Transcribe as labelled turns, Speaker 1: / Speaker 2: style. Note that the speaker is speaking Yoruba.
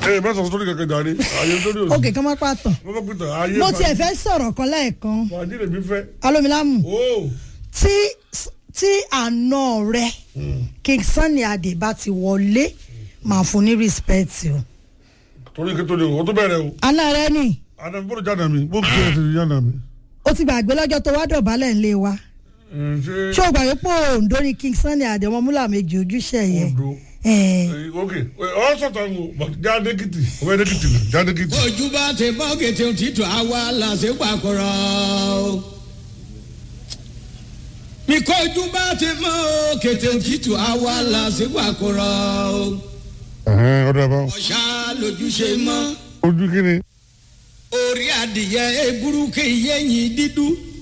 Speaker 1: ẹ bá sọ sórí kankan jàre ààyè tó ní òsì.
Speaker 2: òkè kan má pàtàn
Speaker 1: mo fẹ́ pété ààyè
Speaker 2: mo tiẹ̀ fẹ́ sọ̀rọ̀ kan lẹ́ẹ̀kan
Speaker 1: fàájì lèmi fẹ́.
Speaker 2: alomilamu
Speaker 1: o
Speaker 2: tí tí àna rẹ king sunny adé bá ti wọlé màá fún ní respect o
Speaker 1: torí kí tó ní o tó bẹ̀rẹ̀ o.
Speaker 2: àna rẹ ni
Speaker 1: àná mi bó jáde mi bó kí ẹ ti jáde mi.
Speaker 2: ó ti gbàgbé lọ́jọ́ tó wá dọ̀bálẹ̀ ńlẹ̀ wa
Speaker 1: ẹ, ṣé
Speaker 2: ṣé o gbàgbé pé òǹdó ni king sunny adé ọmọ múlà méjì ojúṣe yẹn
Speaker 1: Ondo.
Speaker 2: Eh,
Speaker 1: ẹ, ok ọ sọ̀tàn o but jáde kìtì ọmọ ẹni kìtì ni jáde kìtì.
Speaker 3: ojú bá ti bọ́ kété òtítù àwa làṣẹ pàkúrọ̀. mi kọ́ ojú bá ti mọ́ kété òtítù àwa làṣẹ pàkúrọ̀.
Speaker 1: ẹ̀hẹ́n, ọ̀dọ̀ bá
Speaker 3: ọ̀ṣà lójúṣe mọ́
Speaker 1: ojú kí ni.
Speaker 3: orí adìyẹ eburúkú yẹ́yìn dídú